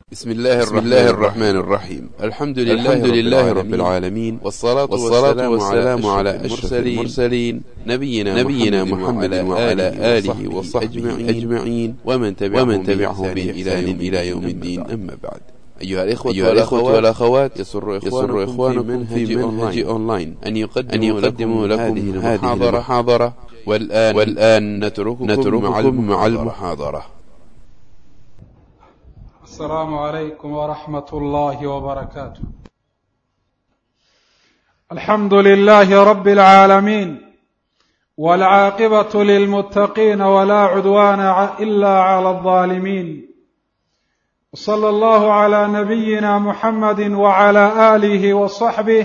بسم الله, بسم الله الرحمن الرحيم الحمد لله, الحمد لله رب العالمين والصلاة, والصلاة والسلام على أشرف المرسلين نبينا, نبينا محمد وعلى آله وصحبه أجمعين ومن تبعهم, ومن تبعهم بإحسان إلى يوم الدين أما بعد أيها الإخوة, أيها الإخوة والأخوات يسر إخوانكم, يسر إخوانكم في منهج أونلاين أن يقدموا, أن يقدموا لكم هذه المحاضرة والآن, والآن نترككم, نترككم مع المحاضرة السلام عليكم ورحمة الله وبركاته الحمد لله رب العالمين والعاقبة للمتقين ولا عدوان إلا على الظالمين وصلى الله على نبينا محمد وعلى آله وصحبه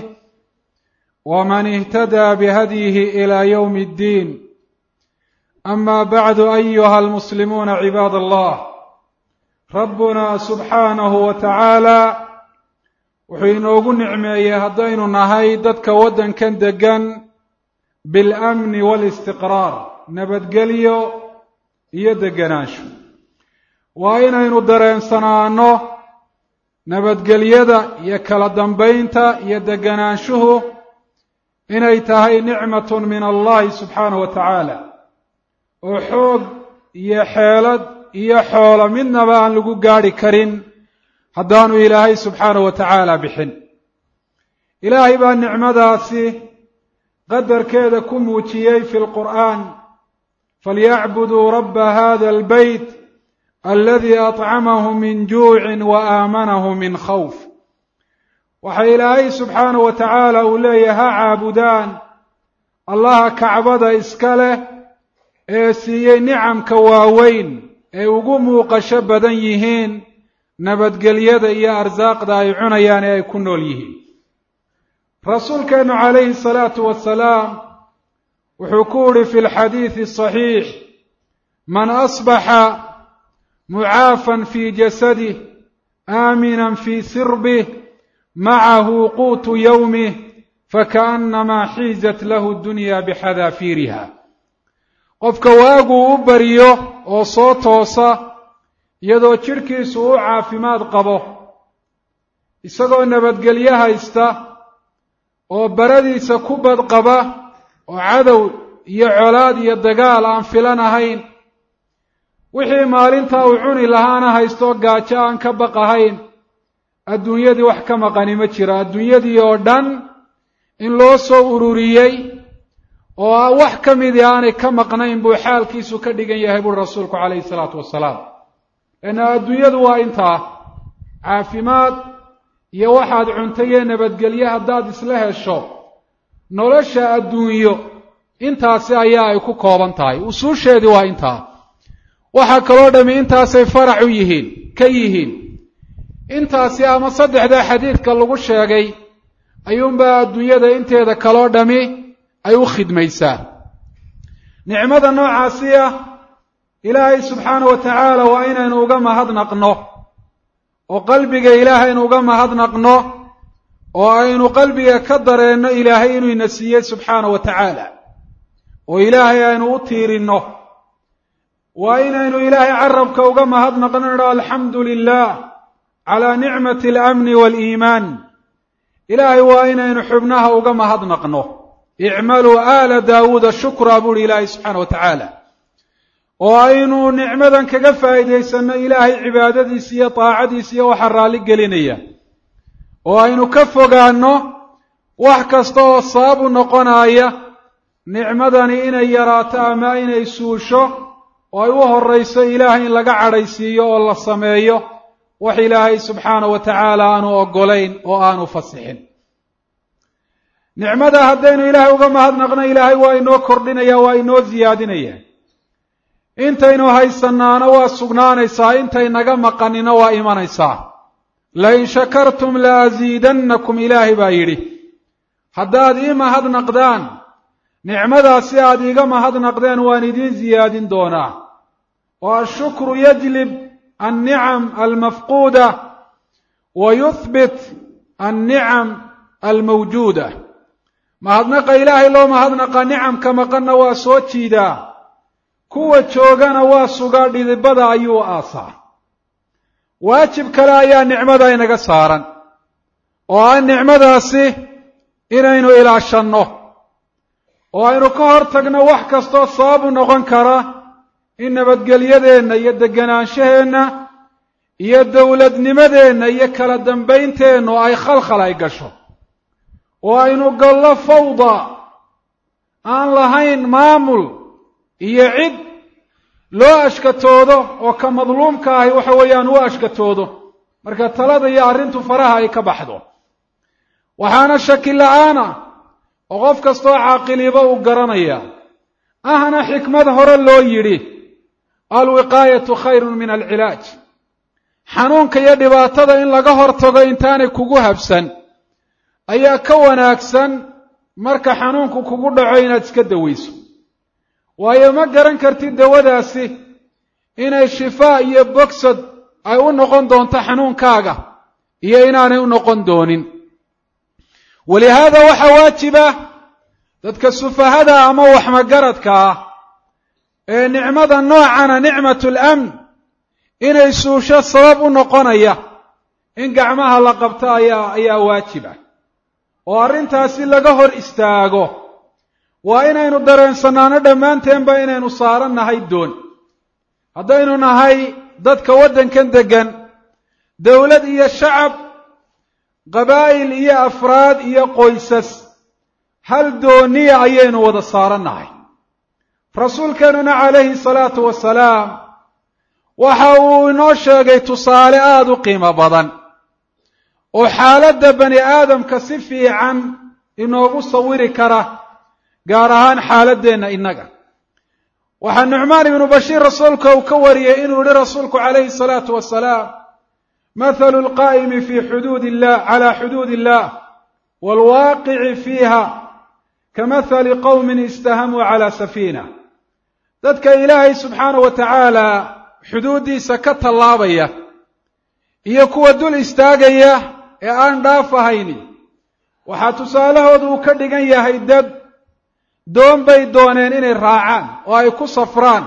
ومن اهتدى بهديه إلى يوم الدين أما بعد أيها المسلمون عباد الله rabbuna subxaanahu wa tacaalaa wuxuu inoogu nicmeeyey haddaynu nahay dadka waddankan deggan bilamni waalistiqraar nabadgelyo iyo deganaansho waa inaynu dareensanaano nabadgelyada iyo kala dambaynta iyo deganaanshuhu inay tahay nicmatun min allahi subxaanahu wa tacaala oo xoog iyo xeelad iyo xoolo midnaba aan lagu gaadhi karin haddaanu ilaahay subxaanahu wa tacaala bixin ilaahay baa nicmadaasi qadarkeeda ku muujiyey fi lqur'aan falyacbuduu rabba hada albeyt aladii acamahu min juucin wa aamanahu min khawf waxa ilaahay subxaanahu wa tacaala uu leeyahay ha caabudaan allaha kacbada iska leh ee siiyey nicamka waaweyn ee ugu muuqasho badan yihiin nabadgelyada iyo arsaaqda ay cunayaan ee ay ku nool yihiin rasuulkeennu calayhi salaatu wasalaam wuxuu ku uhi fi lxadiidi saxiix man asbaxa mucaafan fii jasadih aaminan fii sirbih macahu quutu yowmih fakaannamaa xiizat lahu dunya bixadaafiiriha qofka waaguu u bariyo oo soo toosa iyadoo jidhkiisu u caafimaad qabo isagoo nabadgelyo haysta oo baradiisa ku badqaba oo cadow iyo colaad iyo dagaal aan filan ahayn wixii maalintaa uu cuni lahaana haysto gaajo aan ka baqahayn adduunyadii wax ka maqani ma jiro adduunyadii oo dhan in loo soo ururiyey oo wax ka midii aanay ka maqnayn buu xaalkiisu ka dhigan yahay buuri rasuulku calayhi salaatu wasalaam leanna adduunyadu waa intaa caafimaad iyo waxaad cuntay iyo nabadgelye haddaad isla hesho nolosha adduunyo intaasi ayaa ay ku kooban tahay usuusheedii waa intaa waxaa kaloo dhammi intaasay farac u yihiin ka yihiin intaasi ama saddexdaa xadiidka lagu sheegay ayuunbaa adduunyada inteeda kaloo dhammi ay u khidmaysaa nicmada noocaasi ah ilaahay subxaana wa tacaala waa inaynu uga mahadnaqno oo qalbiga ilaahaynu uga mahadnaqno oo aynu qalbiga ka dareenno ilaahay inuu ina siiyey subxaana wa tacaala oo ilaahay aynu u tiirinno waa inaynu ilaahay carabka uga mahadnaqno idho alxamdu lilah calaa nicmati alamni waaliimaan ilaahay waa inaynu xubnaha uga mahadnaqno icmaluu aala daawuuda shukraa buuhi ilaahay subxaana wa tacaala oo aynu nicmadan kaga faa'iidaysanno ilaahay cibaadadiisa iyo daacadiisa iyo waxa raalli gelinaya oo aynu ka fogaanno wax kasta oo sababu noqonaya nicmadani inay yaraato ama inay suusho oo ay u horrayso ilaahay in laga cadhaysiiyo oo la sameeyo wax ilaahay subxaana wa tacaala aanu oggolayn oo aanu fasixin nicmada haddaynu ilaahay uga mahadnaqno ilaahay waa inoo kordhinaya waa inoo siyaadinaya intaynu haysanaano waa sugnaanaysaa intay naga maqanina waa imanaysaa lain shakartum la asiidannakum ilaahay baa yidhi haddaad ii mahadnaqdaan nicmadaasi aad iiga mahadnaqdeen waan idiin siyaadin doonaa oo ashukru yajlib annicam almafquuda wa yuhbit annicam almawjuuda mahadnaqa ilaahay loo mahadnaqa nicamka maqanna waa soo jiidaa kuwa joogana waa sugaa dhidibada ayuu aasaa waajib kale ayaa nicmada inaga saaran oo ah nicmadaasi inaynu ilaashanno oo aynu ka hor tagno wax kastoo sababu noqon kara in nabadgelyadeenna iyo degenaanshaheenna iyo dowladnimadeenna iyo kala dambaynteennu ay khalkhal ay gasho oo aynu gallo fawda aan lahayn maamul iyo cid loo ashkatoodo oo ka madluumka ahi waxa weeyaan u ashkatoodo marka talada iyo arrintu faraha ay ka baxdo waxaana shaki la-aana oo qof kastoo caaqiliba uu garanaya ahna xikmad hore loo yidhi alwiqaayatu khayrun min alcilaaj xanuunka iyo dhibaatada in laga hortago intaanay kugu habsan ayaa ka wanaagsan marka xanuunku kugu dhaco inaad iska dawayso waayo ma garan kartid dawadaasi inay shifaa iyo bogsad ay u noqon doonto xanuunkaaga iyo inaanay u noqon doonin walihaada waxaa waajiba dadka sufahada ama waxmagaradka ah ee nicmada noocana nicmatu lamn inay suusho sabab u noqonaya in gacmaha la qabto ayaa ayaa waajib ah oo arrintaasi laga hor istaago waa inaynu dareensanaano dhammaanteenba inaynu saaran nahay doon haddaynu nahay dadka waddankan deggan dowlad iyo shacab qabaa'il iyo afraad iyo qoysas hal dooniya ayaynu wada saaran nahay rasuulkeenuna calayhi salaatu wasalaam waxa uu inoo sheegay tusaale aada u qiimo badan oo xaaladda bani aadamka si fiican inoogu sawiri kara gaar ahaan xaaladdeenna innaga waxaa nucmaan ibnu bashiir rasuulka uu ka wariyey inuu yihi rasuulku calayhi salaatu wasalaam mathalu lqaa'imi fi xuduud illah cala xuduud illah waalwaaqici fiiha kamathali qowmin istahamuu cala safiina dadka ilaahay subxaana wa tacaala xuduuddiisa ka tallaabaya iyo kuwa dul istaagaya ee aan dhaaf ahayni waxaa tusaalahooda uu ka dhigan yahay dad doon bay dooneen inay raacaan oo ay ku safraan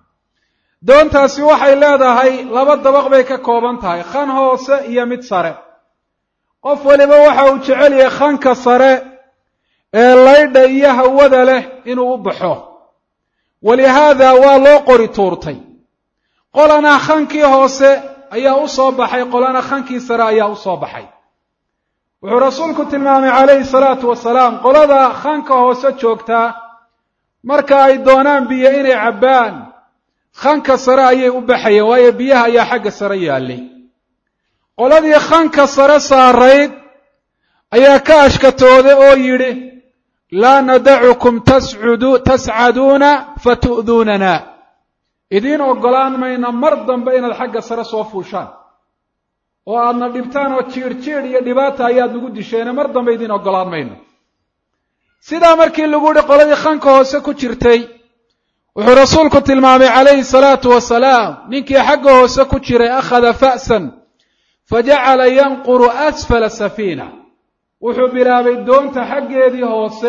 doontaasi waxay leedahay laba dabaq bay ka kooban tahay khan hoose iyo mid sare qof waliba waxa uu jecel yahay khanka sare ee laydha iyo hawada leh inuu u baxo walihaada waa loo qori tuurtay qolana khankii hoose ayaa u soo baxay qolana khankii sare ayaa u soo baxay wuxuu rasuulku tilmaamay calayhi salaatu wasalaam qolada khanka hoose joogtaa marka ay doonaan biyo inay cabbaan khanka sare ayay u baxayeen waayo biyaha ayaa xagga sare yaallay qoladii khanka sare saarayd ayaa ka ashkatooday oo yidhi laa nadacukum tascudu tascaduuna fatu'duunana idiin oggolaan mayna mar dambe inaad xagga sare soo fuushaan oo aadna dhibtaan oo jiidh jiidh iyo dhibaata ayaad nagu disheene mar dambe idiin oggolaan mayno sidaa markii lagu yihi qoladii khanka hoose ku jirtay wuxuu rasuulku tilmaamay calayhi salaatu wasalaam ninkii xagga hoose ku jiray akhada fa'san fajacala yanquru asfala safiina wuxuu bilaabay doonta xaggeedii hoose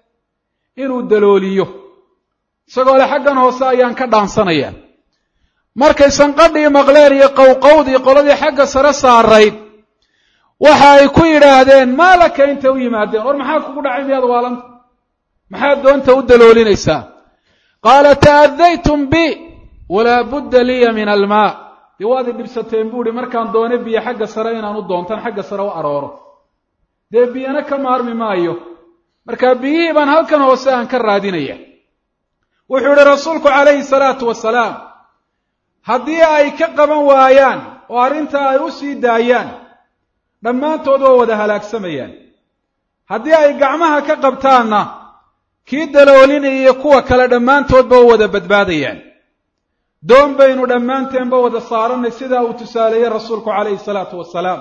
inuu dalooliyo isagoo le xaggan hoose ayaan ka dhaansanaya markay sanqadhii maqleen iyo qowqowdii qoladii xagga sare saarayd waxa ay ku yidhaahdeen maa laka intay u yimaadeen war maxaa kugu dhacay miyaad waalanta maxaad doonta u daloolinaysaa qaala ta'adaytum bi walaa budda liya min almaa dee waad i dhibsateen buu ihi markaan doone biyo xagga sare inaan u doontan xagga sare u arooro dee biyana ka maarmi maayo marka biyihii baan halkan hoose aan ka raadinaya wuxuu yihi rasuulku calayhi salaatu wasalaam haddii ay ka qaban waayaan oo arrintaa ay u sii daayaan dhammaantood waa wada halaagsamayaan haddii ay gacmaha ka qabtaanna kii daloolinaya iyo kuwa kale dhammaantoodba waa wada badbaadayaan doon baynu dhammaanteenba wada saarannay sidaa uu tusaaleeyey rasuulku calayhi salaatu wasalaam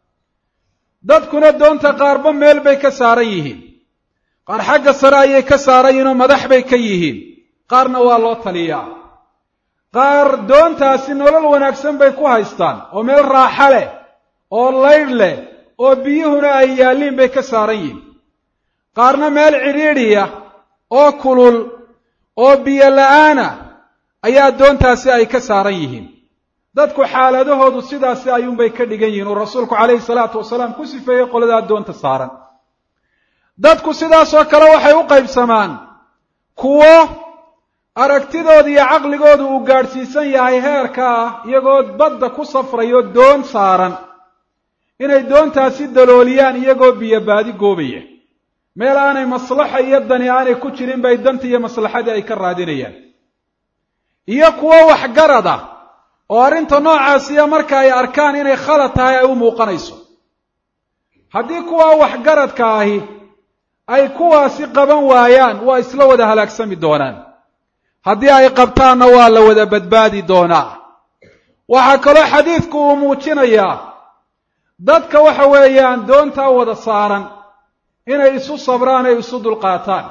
dadkuna doonta qaarba meel bay ka saaran yihiin qaar xagga sare ayay ka saaran yihiin oo madax bay ka yihiin qaarna waa loo taliyaa qaar doontaasi nolol wanaagsan bay ku haystaan oo meel raaxa leh oo laydh leh oo biyuhuna ay yaalliin bay ka saaran yihiin qaarna meel cidhiidhiya oo kulul oo biyo la'aana ayaa doontaasi ay ka saaran yihiin dadku xaaladahoodu sidaasi ayuunbay ka dhigan yihiin uu rasuulku calayhi salaatu wasalaam ku sifeeyey qolada addoonta saaran dadku sidaasoo kale waxay u qaybsamaan kuwo aragtidooda iyo caqligooda uu gaadhsiisan yahay heerka ah iyagoo badda ku safrayo doon saaran inay doontaasi dalooliyaan iyagoo biyobaadi goobaya meel aanay maslaxa iyo dani aanay ku jirin bay dantii iyo maslaxadii ay ka raadinayaan iyo kuwo waxgarad ah oo arrinta noocaasiya marka ay arkaan inay khalad tahay ay u muuqanayso haddii kuwaa waxgaradka ahi ay kuwaasi qaban waayaan waa isla wada halaagsami doonaan haddii ay qabtaanna waa la wada badbaadi doonaa waxaa kaloo xadiidku uu muujinayaa dadka waxa weeyaan doontaa wada saaran inay isu sabraan ay isu dulqaataan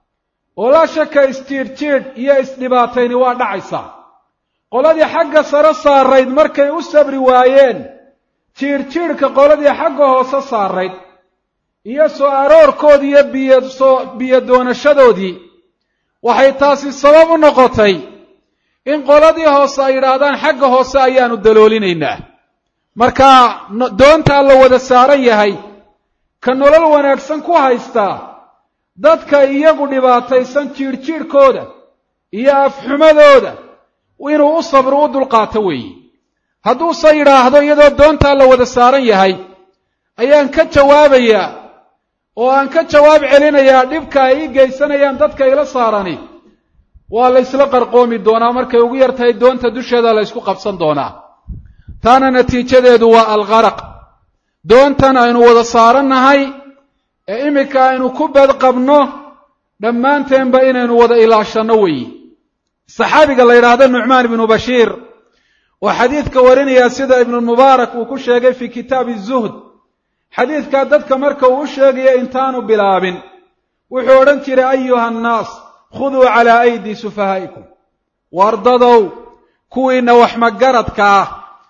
oo laa shaka isjiidhjiidh iyo isdhibaatayni waa dhacaysaa qoladii xagga sare saarayd markay u sabri waayeen jiidhjiidhka qoladii xagga hoose saarayd iyo soo aroorkoodii iyo biyo soo biyo doonashadoodii waxay taasi sabab u noqotay in qoladii hoose ay yidhaahdaan xagga hoose ayaanu daloolinaynaa marka doontaa la wada saaran yahay ka nolol wanaagsan ku haystaa dadka iyagu dhibaataysan jiidhjiidhkooda iyo afxumadooda inuu u sabro u dulqaato weeye hadduuse yidhaahdo iyadoo doontaa la wada saaran yahay ayaan ka jawaabayaa oo aan ka jawaab celinayaa dhibka ay ii geysanayaan dadka ila saarani waa la ysla qarqoomi doonaa markay ugu yar tahay doonta dusheeda la ysku qabsan doonaa taana natiijadeedu waa alqaraq doontan aynu wada saarannahay ee iminka aynu ku badqabno dhammaanteenba inaynu wada ilaashanno weeye saxaabiga la yidhaahdo nucmaan ibnu bashiir oo xadiidka warinaya sida ibnulmubaarak uu ku sheegay fii kitaabi zuhd xadiidkaa dadka marka uu u sheegayo intaanu bilaabin wuxuu odhan jiray ayuha annaas khuduu calaa aydii sufahaa'ikum wardadow kuwiinna waxmagaradka ah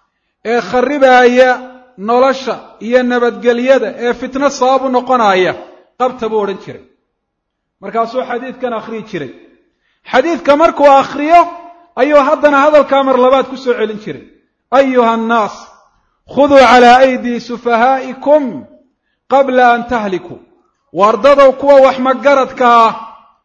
ee kharribaaya nolosha iyo nabadgelyada ee fitno sabab u noqonaya qabta buu odhan jiray markaasuu xadiidkan akhriyi jiray xadiidka markuu akhriyo ayuu haddana hadalkaa mar labaad ku soo celin jiray ayuha annaas khuduu calaa aydii sufahaa'ikum qabla an tahlikuu wardadow kuwa waxmagaradka ah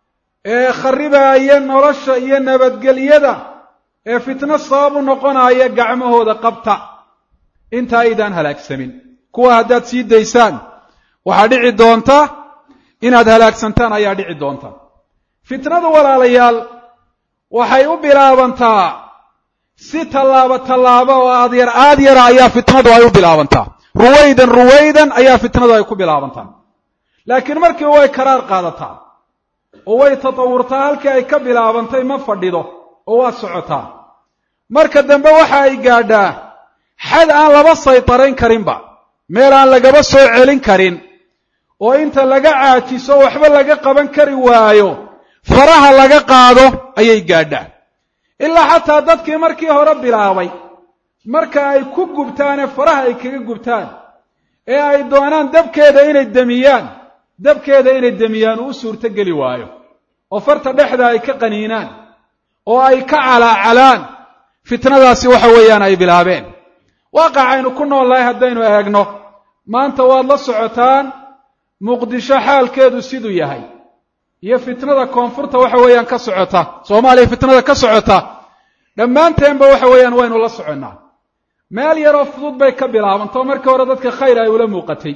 ee kharribaaya nolosha iyo nabadgelyada ee fitno sabab u noqonaya gacmahooda qabta inta aydaan halaagsamin kuwa haddaad sii daysaan waxaa dhici doonta inaad halaagsantaan ayaa dhici doonta fitnadu walaalayaal waxay u bilaabantaa si tallaabo tallaabo oo aad yar aad yara ayaa fitnadu ay u bilaabantaa ruwaydan ruwaydan ayaa fitnadu ay ku bilaabantaa laakiin markiiba way karaar qaadataa oo way tatawurtaa halkii ay ka bilaabantay ma fadhido oo waa socotaa marka dambe waxa ay gaadhaa xad aan laba saytarayn karinba meel aan lagaba soo celin karin oo inta laga caajiso waxba laga qaban kari waayo faraha laga qaado ayay gaadhaa ilaa xataa dadkii markii hore bilaabay marka ay ku gubtaanee faraha ay kaga gubtaan ee ay doonaan dabkeeda inay demiyaan dabkeeda inay demiyaan uu u suurto geli waayo oo farta dhexda ay ka qaniinaan oo ay ka calaacalaan fitnadaasi waxa weeyaan ay bilaabeen waaqacaynu ku noolnahay haddaynu eegno maanta waad la socotaan muqdisho xaalkeedu siduu yahay iyo fitnada koonfurta waxa weeyaan ka socota soomaaliya fitnada ka socota dhammaanteenba waxa weeyaan waynu la soconnaa meel yaroo fudud bay ka bilaabantay oo markii hore dadka khayr ay ula muuqatay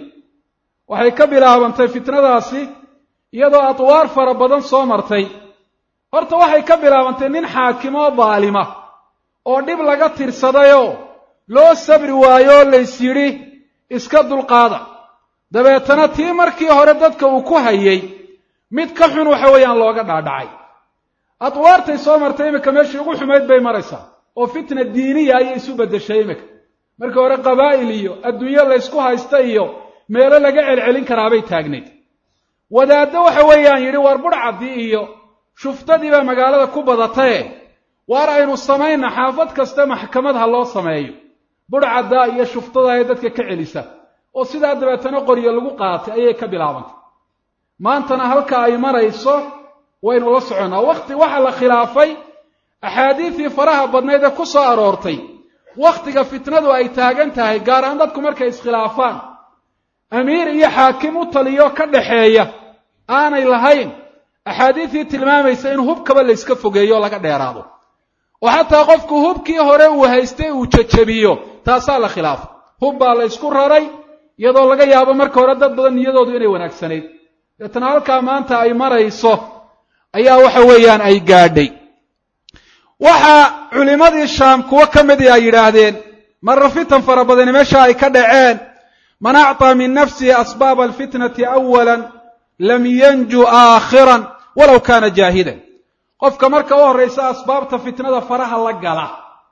waxay ka bilaabantay fitnadaasi iyadoo adwaar fara badan soo martay horta waxay ka bilaabantay nin xaakim oo daalima oo dhib laga tirsadayoo loo sabri waayo oo lays yidhi iska dulqaada dabeetana tii markii hore dadka uu ku hayay mid ka xun waxa weeyaan looga dhaadhacay adwaartay soo martay iminka meeshii ugu xumayd bay maraysaa oo fitna diiniya ayay isu beddeshay iminka markii hore qabaa'il iyo adduunyo laysku haysta iyo meelo laga celcelin karaabay taagnayd wadaaddo waxa weeyaan yidhi war budhcaddii iyo shuftadii baa magaalada ku badataye waar aynu samayna xaafad kasta maxkamad ha loo sameeyo budhcadda iyo shuftada ee dadka ka celisa oo sidaa dabeetana qoryo lagu qaatay ayay ka bilaabantay maantana halka ay marayso waynu la soconnaa wakhti waxaa la khilaafay axaadiidii faraha badnayd ee ku soo aroortay wakhtiga fitnadu ay taagan tahay gaar ahaan dadku markay iskhilaafaan amiir iyo xaakim u taliyo ka dhaxeeya aanay lahayn axaadiistii tilmaamaysa in hubkaba la yska fogeeyo o laga dheeraado oo xataa qofku hubkii hore uu haystay uu jajabiyo taasaa la khilaafa hub baa la ysku raray iyadoo laga yaabo marka hore dad badan niyadoodu inay wanaagsanayd deetana halkaa maanta ay marayso ayaa waxa weeyaan ay gaadhay waxaa culimmadii shaam kuwo ka midii ay yidhaahdeen marra fitan fara badani meesha ay ka dhaceen man acطaa min nafsihi asbaaba alfitnati awala lam yanju aakhiran walow kaana jaahidan qofka marka u horraysa asbaabta fitnada faraha la gala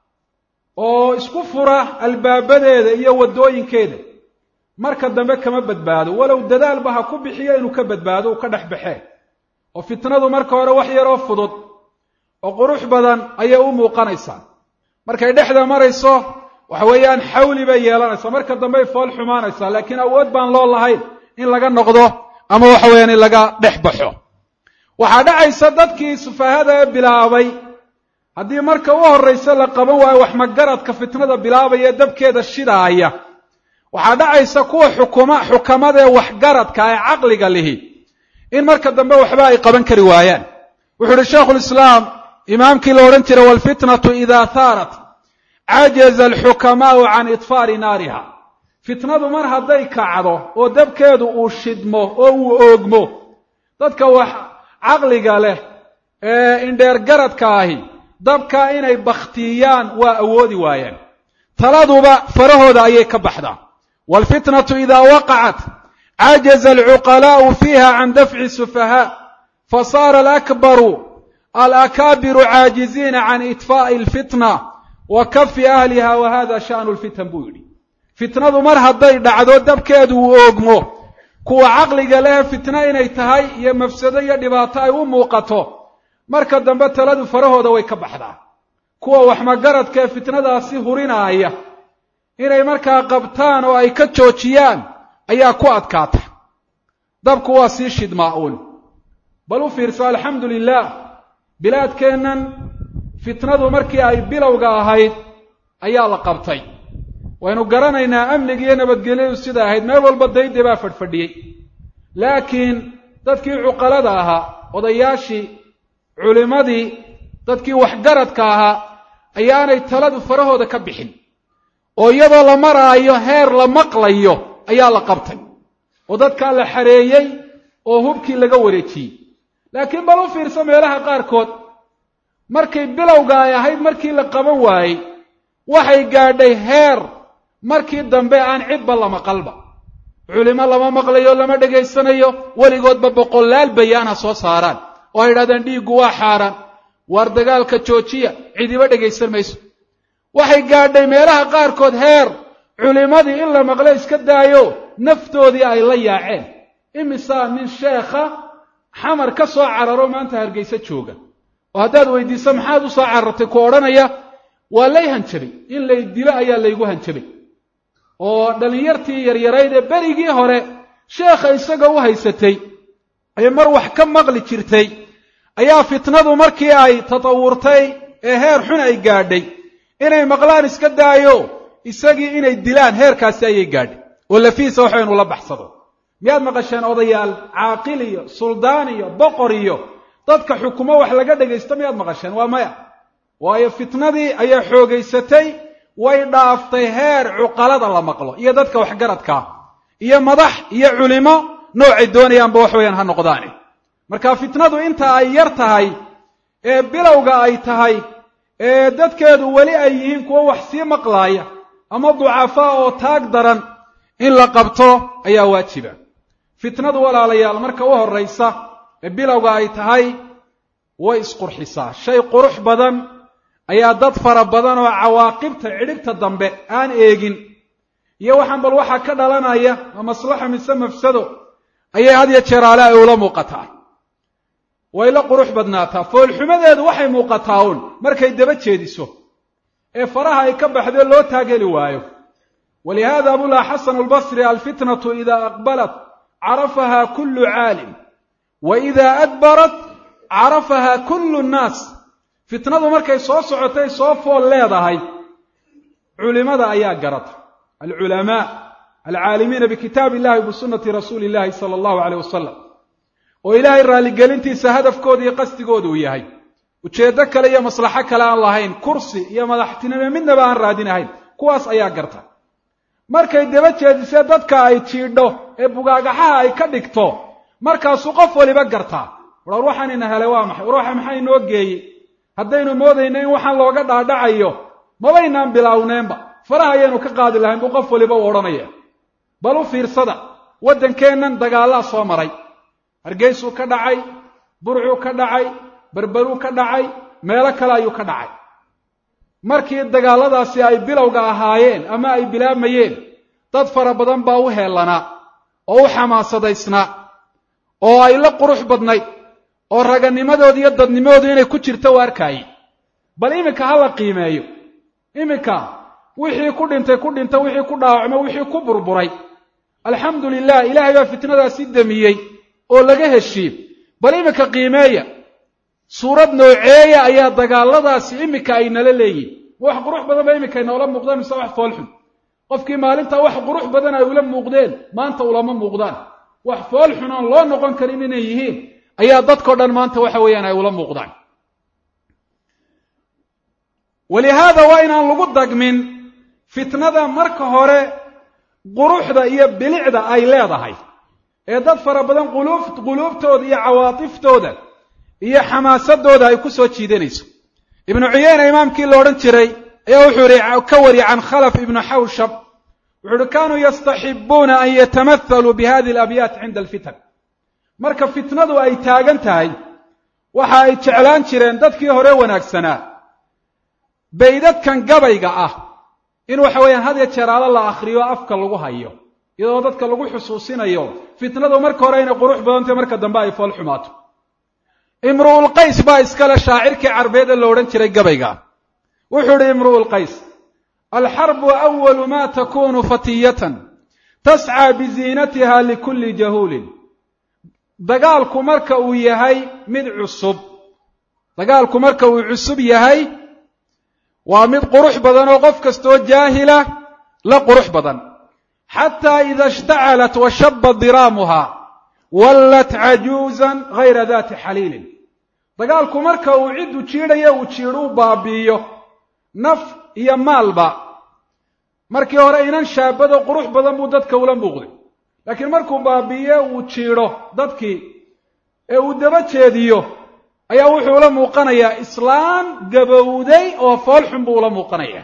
oo isku fura albaabadeeda iyo waddooyinkeeda marka dambe kama badbaado walow dadaalba ha ku bixiyo inuu ka badbaado uu ka dhex baxee oo fitnadu marka hore wax yaroo fudud oo qurux badan ayay u muuqanaysaa markay dhexda marayso waxa weeyaan xawli bay yeelanaysaa marka dambey fool xumaanaysaa laakiin awood baan loo lahayn in laga noqdo ama waxa weeyaan in laga dhex baxo waxaa dhacaysa dadkii sufahada bilaabay haddii marka u horraysa la qaban waayo wax magaradka fitnada bilaabaya dabkeeda shidaaya waxaa dhacaysa kuwa xukuma xukamada ee waxgaradka ee caqliga lihi in marka dambe waxba ay qaban kari waayaan wuxuu uhi shaikhulislaam imaamkii la odhan jiray walfitnatu idaa haarat cajaza alxukamaau can idfaari naariha fitnadu mar hadday kacdo oo dabkeedu uu shidmo oo uu oogmo dadka wax caqliga leh ee indheergaradka ahi dabka inay bakhtiyaan waa awoodi waayaan taladuba farahooda ayay ka baxdaa waalfitnatu idaa waqacat cajaza alcuqalaa'u fiiha can dafci sufahaa fasaara alakbaru alakaabiru caajiziina can itfaa'i alfitna wa kafi ahliha wa hada sha'nu lfitan buu yidhi fitnadu mar hadday dhacdo dabkeedu uu oogmo kuwa caqliga leh fitno inay tahay iyo mafsado iyo dhibaato ay u muuqato marka dambe taladu farahooda way ka baxdaa kuwa waxmagaradka ee fitnadaasi hurinaaya inay markaa qabtaan oo ay ka joojiyaan ayaa ku adkaata dabku waa sii shidmaa uun bal u fiirso alxamdu lilah bilaadkeennan fitnadu markii ay bilowga ahayd ayaa la qabtay waynu garanaynaa amniga iyo nabadgelyadu sida ahayd meel walba dayde baa fadhfadhiyey laakiin dadkii cuqalada ahaa odayaashii culimmadii dadkii waxgaradka ahaa ayaanay taladu farahooda ka bixin oo iyadoo la maraayo heer la maqlayo ayaa la qabtay oo dadkaa la xareeyey oo hubkii laga wareejiyey laakiin bal u fiirso meelaha qaarkood markay bilowga ay ahayd markii la qaban waayey waxay gaadhay heer markii dambe aan cidba la maqalba culimo lama maqlayo lama dhegaysanayo weligoodba boqolaal bayaan ha soo saaraan oo ay yidhahdeen dhiiggu waa xaaraan waar dagaalka joojiya cidiba dhegaysan mayso waxay gaadhay meelaha qaarkood heer culimmadii in la maqlo iska daayo naftoodii ay la yaaceen imisaa nin sheekha xamar ka soo cararo maanta hargayso jooga oo haddaad weydiiso maxaad u soo carartay ku odhanaya waa lay hanjabay in lay dilo ayaa laygu hanjabay oo dhallinyartii yaryarayd ee berigii hore sheekha isaga u haysatay ee mar wax ka maqli jirtay ayaa fitnadu markii ay tatawurtay ee heer xun ay gaadhay inay maqlaan iska daayo isagii inay dilaan heerkaasi ayay gaadhay oo lafiisa waxa inu la baxsado miyaad maqasheen odayaal caaqil iyo suldaan iyo boqor iyo dadka xukumo wax laga dhagaysto miyaad maqasheen waa maya waayo fitnadii ayaa xoogaysatay way dhaaftay heer cuqalada la maqlo iyo dadka waxgaradkaa iyo madax iyo culimo noocay doonayaanba wax weeyaan ha noqdaane marka fitnadu inta ay yar tahay ee bilowga ay tahay ee dadkeedu weli ay yihiin kuwo wax sii maqlaaya ama ducafaa oo taag daran in la qabto ayaa waajiba fitnadu walaalayaal marka u horraysa ee bilowga ay tahay way isqurxisaa shay qurux badan ayaa dad fara badan oo cawaaqibta cidhibta dambe aan eegin iyo waxaan bal waxaa ka dhalanaya ma maslaxa mise mafsado ayay had ya jeer ale ay ula muuqataa way la qurux badnaataa foolxumadeedu waxay muuqataa uun markay daba jeediso ee faraha ay ka baxdee loo taageli waayo walihaada abullah xasan albasri alfitnatu ida aqbalat carafaha kullu caalim wa ida adbarat carafaha kullu nnaas fitnadu markay soo socotay soo fool leedahay culimada ayaa garata alculamaa alcaalimiina bikitaab illahi bisunati rasuuli illahi sala allahu aleyh wasalam oo ilaahay raalligelintiisa hadafkooda iyo qasdigooda uu yahay ujeeddo kale iyo maslaxo kale aan lahayn kursi iyo madaxtinimo midnaba aan raadinahayn kuwaas ayaa garta markay daba jeedisee dadka ay jiidho ee bugaagaxaha ay ka dhigto markaasuu qof waliba gartaa war waxaan ina helay waa maxay war waxa maxaa inoo geeyey haddaynu moodayno in waxaan looga dhaadhacayo mabaynaan bilaawneenba faraha ayaynu ka qaadi lahayn buu qof waliba u odhanaya bal u fiirsada waddankeennan dagaallaa soo maray hargeysuu ka dhacay burcuu ka dhacay berberuu ka dhacay meelo kale ayuu ka dhacay markii dagaalladaasi ay bilowga ahaayeen ama ay bilaabmayeen dad fara badan baa u heellanaa oo u xamaasadaysnaa oo ay la qurux badnayd oo raganimadooda iyo dadnimadoodu inay ku jirto u arkaayey bal iminka ha la qiimeeyo iminka wixii ku dhintay ku dhinta wixii ku dhaawacmo wixii ku burburay alxamdu lilah ilaahay baa fitnadaasi damiyey oo laga heshiiyey bal iminka qiimeeya suurad nooceeya ayaa dagaalladaasi iminka ay nala leeyihin wax qurux badan ba iminka inoola muuqdaan mise wax foolxun qofkii maalintaa wax qurux badan ay ula muuqdeen maanta ulama muuqdaan wax foolxun oon loo noqon karin inay yihiin ayaa dadkao dhan maanta waxa weeyaan ay ula muuqdaan walihaada waa inaan lagu dagmin fitnada marka hore quruxda iyo bilicda ay leedahay ee dad fara badan quluubtooda iyo cawaatiftooda iyo xamaasadooda ay ku soo jiidanayso ibnu cuyeyna imaamkii la odhan jiray ayaa wuxuu ihi ka wari can khalaf ibnu xawshab wuxuu uhi kanuu yastaxibuuna an yatamathaluu bi hadihi alabyaat cinda alfitan marka fitnadu ay taagan tahay waxa ay jeclaan jireen dadkii hore wanaagsanaa baydadkan gabayga ah in waxa weeyaan had ya jeeraalo la akhriyo afka lagu hayo iyadoo dadka lagu xusuusinayo fitnadu marka hore inay qurux badantay marka dambe ay fool xumaato imru'ulqays baa iskale shaacirkii carbeed ee la odhan jiray gabayga wuxuu idhi imru'ulqays alxarbu awalu ma takunu fatiyatan tascaa biziinatiha likulli jahuulin dagaalku marka uu yahay mid cusub dagaalku marka uu cusub yahay waa mid qurux badan oo qof kastoo jaahila la qurux badan xataa ida ishtacalat wa shaba diraamuha wallat cajuuzan hayra dati xaliilin dagaalku marka uu ciddu jiidhayo uu jiidho u baabi'iyo naf iyo maalba markii hore inan shaabado qurux badan buu dadka ula muuqday laakiin markuu baabi'iye uu jiidho dadkii ee uu daba jeediyo ayaa wuxuu ula muuqanayaa islaam gabowday oo fool xun buu ula muuqanayaa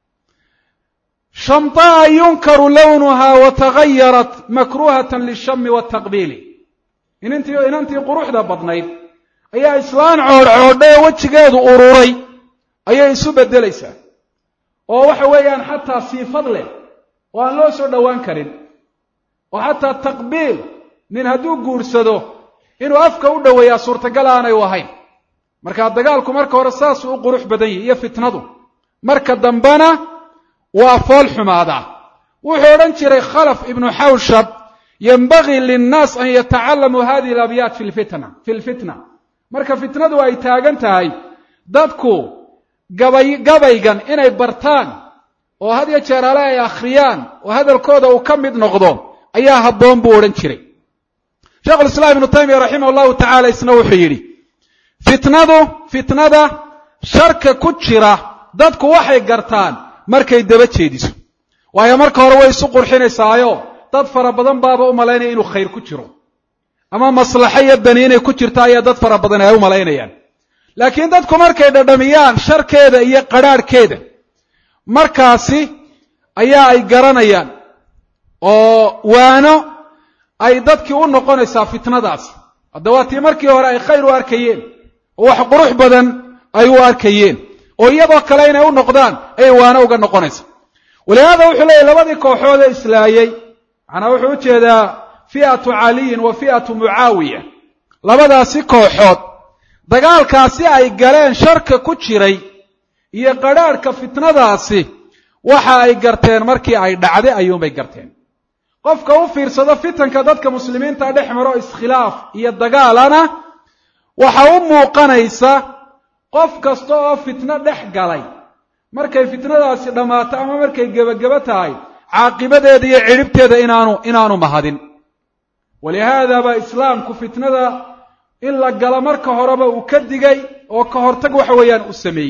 shamtaa yunkaru lawnuha wa tagayarat makruhatan lishami wataqbiili inantii inantii quruxda badnayd ayaa islaan coodhcoodha ee wejigeedu ururay ayay isu beddelaysaa oo waxa weeyaan xataa siifad leh oo aan loo soo dhowaan karin oo xataa taqbiil nin hadduu guursado inuu afka u dhoweeyaa suurtagal aanay u ahayn markaa dagaalku marka hore saasuu u qurux badan yihi iyo fitnadu marka dambena waa fool xumaadaa wuxuu odhan jiray khalaf ibnu xawshab yenbagii linnaas an yatacalamuu hadihi alabyaat fi lfitna fi lfitna marka fitnadu ay taagan tahay dadku gabay gabaygan inay bartaan oo had yo jeer ale ay akhriyaan oo hadalkooda uu ka mid noqdo ayaa habboon buu odhan jiray sheikhulislaam ibnu taymiya raximah allahu tacala isna wuxuu yidhi fitnadu fitnada sharka ku jira dadku waxay gartaan markay daba jeediso waayo marka hore way isu qurxinaysaayo dad fara badan baaba u malaynaya inuu khayr ku jiro ama maslaxo iyo dani inay ku jirto ayaa dad fara badan ay u malaynayaan laakiin dadku markay dhadhamiyaan sharkeeda iyo qadrhaadhkeeda markaasi ayaa ay garanayaan oo waano ay dadkii u noqonaysaa fitnadaasi hadda waa tii markii hore ay khayr u arkayeen oo wax qurux badan ay u arkayeen oo iyadoo kale inay u noqdaan ayay waano uga noqonaysa walihaada wuxuu leeyahy labadii kooxood ee islaayey macnaa wuxuu u jeedaa fi'atu caliyin wa fi'atu mucaawiya labadaasi kooxood dagaalkaasi ay galeen sharka ku jiray iyo qadrhaadhka fitnadaasi waxa ay garteen markii ay dhacday ayuunbay garteen qofka u fiirsado fitanka dadka muslimiinta dhex maro iskhilaaf iyo dagaalana waxa u muuqanaysa qof kasta oo fitno dhex galay markay fitnadaasi dhammaato ama markay gebagebo tahay caaqibadeeda iyo cidhibteeda inaanu inaanu mahadin walihaada baa islaamku fitnada in la galo marka horeba uu ka digay oo ka hortag waxa weeyaan uu sameeyey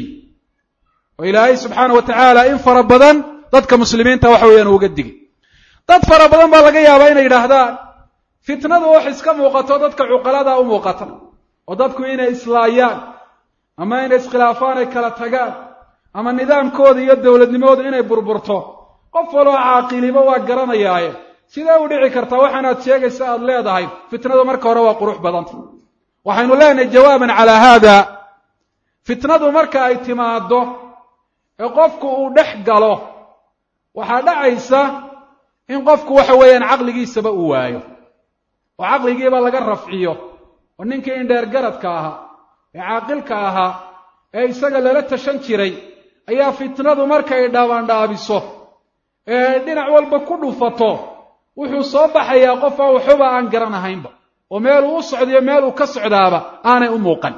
oo ilaahay subxaana wa tacaala in fara badan dadka muslimiinta waxa weeyaan uga digay dad fara badan baa laga yaabaa inay yidhaahdaan fitnadu wax iska muuqato dadka cuqalada u muuqata oo dadku inay islaayaan ama inay iskhilaafaan ay kala tagaan ama nidaamkooda iyo dowladnimoodu inay burburto qof waloo caaqiliba waa garanayaaye sidee u dhici kartaa waxaanaad sheegaysa aada leedahay fitnadu marka hore waa qurux badanta waxaynu leenahay jawaaban calaa haada fitnadu marka ay timaado ee qofku uu dhex galo waxaa dhacaysa in qofku waxa weeyaan caqligiisaba uu waayo oo caqligiiba laga rafciyo oo ninkii indheer garadka ahaa ee caaqilka ahaa ee isaga lala tashan jiray ayaa fitnadu markay dhaabandhaabiso ee dhinac walba ku dhufato wuxuu soo baxayaa qof aan waxuba aan garanahaynba oo meeluu u socdiyo meel uu ka socdaaba aanay u muuqan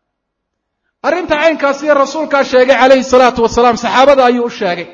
arrinta caynkaasiyo rasuulkaa sheegay calayhi salaatu wasalaam saxaabada ayuu u sheegay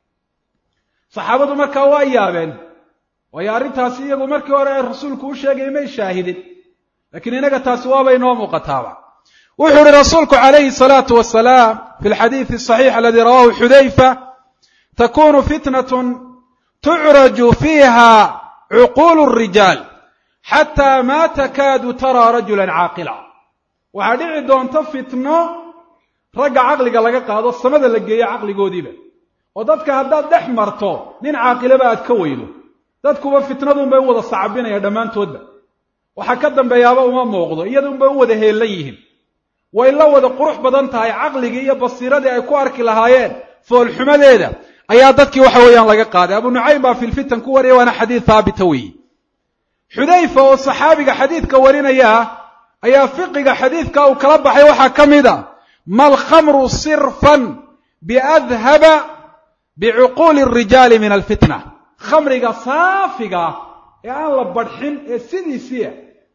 saxaabadu markaa waa yaabeen waayo arrintaasi iyagu markii hore ee rasuulku u sheegay may shaahidin laakiin inaga taasi waaba inoo muuqataaba wuxuu ihi rasuulku calayhi salaatu wasalaam fi lxadiidi asaxiix aladi rawahu xudayfa takunu fitnatun tucraju fiiha cuquulu rijaal xataa ma takaadu taraa rajulan caaqila waxaa dhici doonta fitno ragga caqliga laga qaado samada la geeyo caqligoodiiba oo dadka haddaad dhex marto nin caaqilaba aad ka weydo dadkuba fitnadunbay u wada sacabinaya dhammaantoodba waxaa ka dambeeyaaba uma muuqdo iyadunbay u wada heellan yihiin way la wada qurux badan tahay caqligii iyo basiiradii ay ku arki lahaayeen foolxumadeeda ayaa dadkii waxa weeyaan laga qaaday abu nucaym baa fi lfitan ku wariyay waana xadiid haabita weeye xudayfa oo saxaabiga xadiidka warinaya ayaa fiqiga xadiidka uu kala baxay waxaa ka mid a ma alkhamru sirfan biadhaba bicuquuli arijaali min alfitna khamriga saafiga ee aan la badxin ee sidiisiia